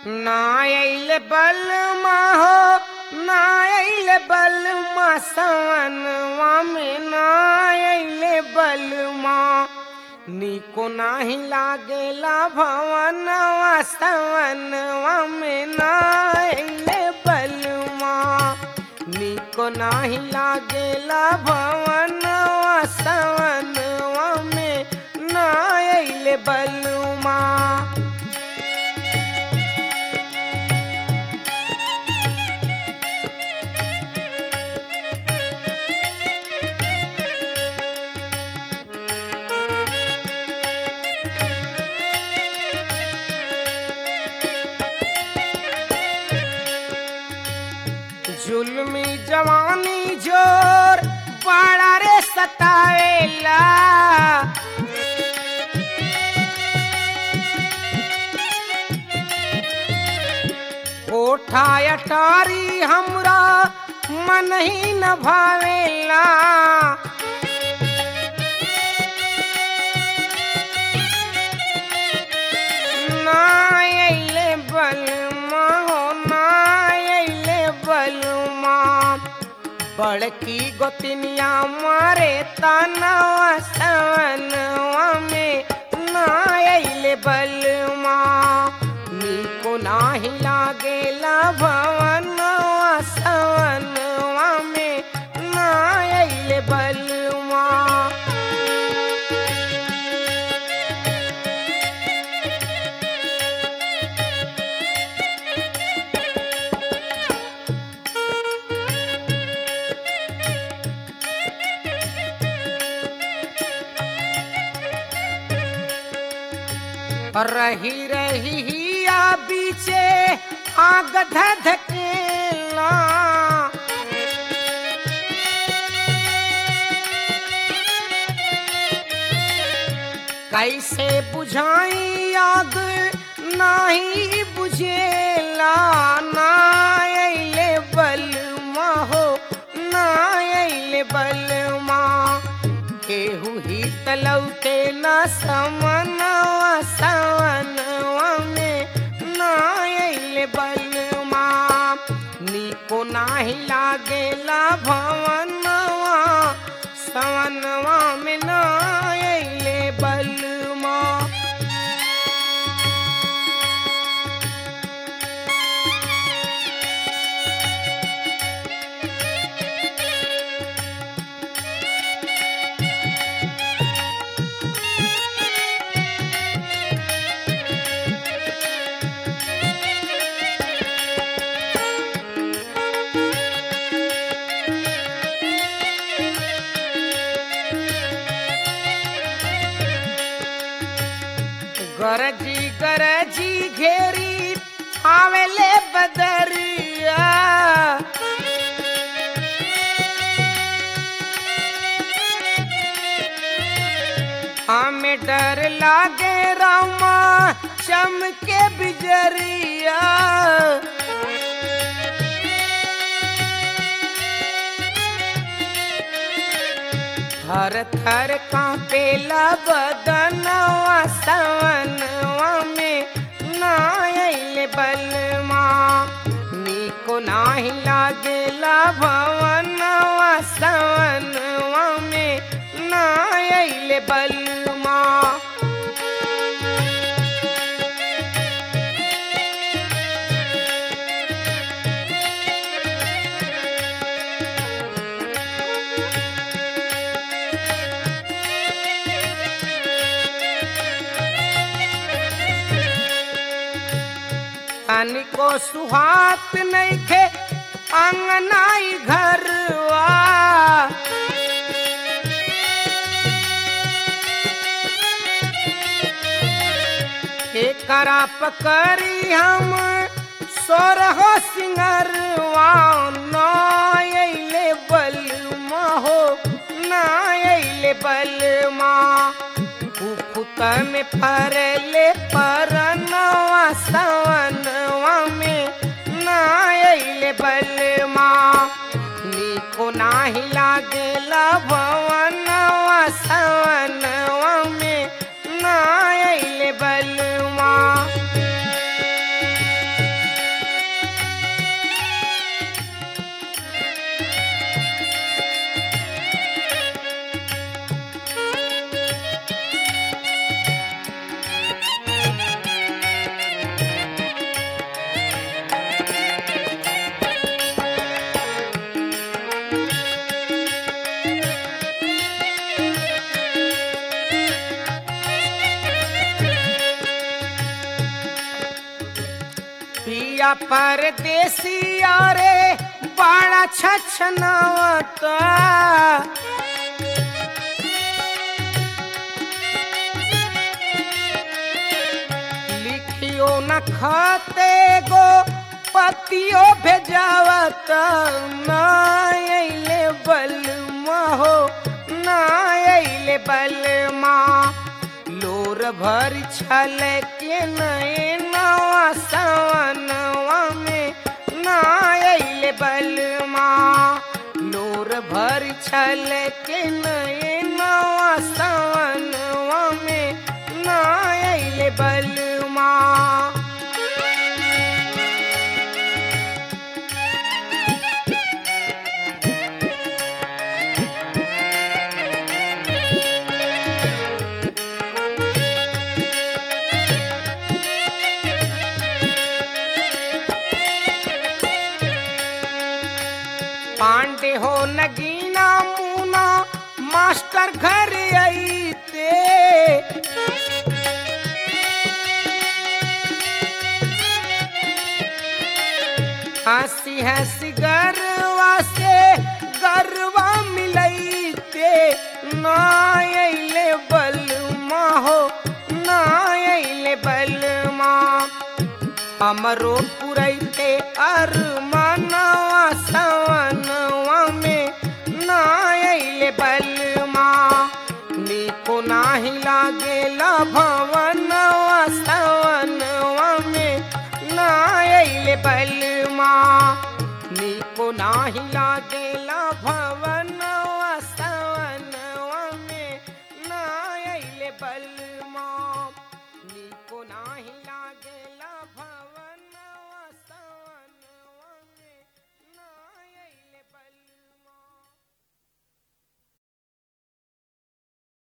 ना अइले बलमा हो ना अइले बलमा सवनवा में ना अइले बलमा निको नाही लागेला भवनवा सवनवा में ना अइले बलमा निको नाही लागेला भवनवा सवनवा में ना अइले बलमा जुल्मी जवानी जोर बड़ा रे सतावेला ओठा अटारी हमरा मन ही न भावेला ना अइले बलमा हो ना अइले बलमा बड़की गोतनिया मारे तनवा सवनवा में ना अइले बलमा निको नाही लागेला भवनवा सवनवा में ना अइले बलमा रही रही हिया बीचे आग धधकेला कैसे बुझाई आग नाही बुझेला ना अइले बलमा हो ना अइले बलमा केहू ही तलौटे न समनवा सवनवा में ना अइले बलमा निको नाही लागेला भवनवा सवनवा में ना अइले बलमा गरजी गरजी घेरी आवेले बदरिया हमें डर लागे रामा चमके बिजरिया थर थर कांपेला बदनवा सवनवा में ना अइले बलमा निको नाही लागेला भवनवा सवनवा में ना अइले बलमा तनिको सुहात नइखे अंगनाई घरवा एकरा पकड़ी हम सोरहो सिंगरवा ना अइले बलमा हो ना अइले बलमा फुफुत में फरले परनवा सवनवा में ना अइले बलमा निको नाही लागेला भवनवा सवनवा में ना अइले बलमा पिया परदेसिया रे बड़ा छछनावता लिखियो न खाते गो पतियो भेजावत ना अइले बलमा हो ना अइले बलमा लोर भर छल के नवा सवनवा में ना अइले बलमा लोर भर छल के नवा सवनवा में ना अइले बलमा पांडे हो नगीना मुना मास्टर घर आईते हंसी हंसी गरवा से गरवा मिलैते ना अइले बलमा हो ना अइले बलमा हमरो पुरैते अरमानवा सवनवा में ना अइले बलमा नीको नाही लागेला भवनवा सवनवा में ना अइले बलमा नीको नाही लागेला भवनवा सवनवा में ना अइले बलमा नीको नाही लागेला भवन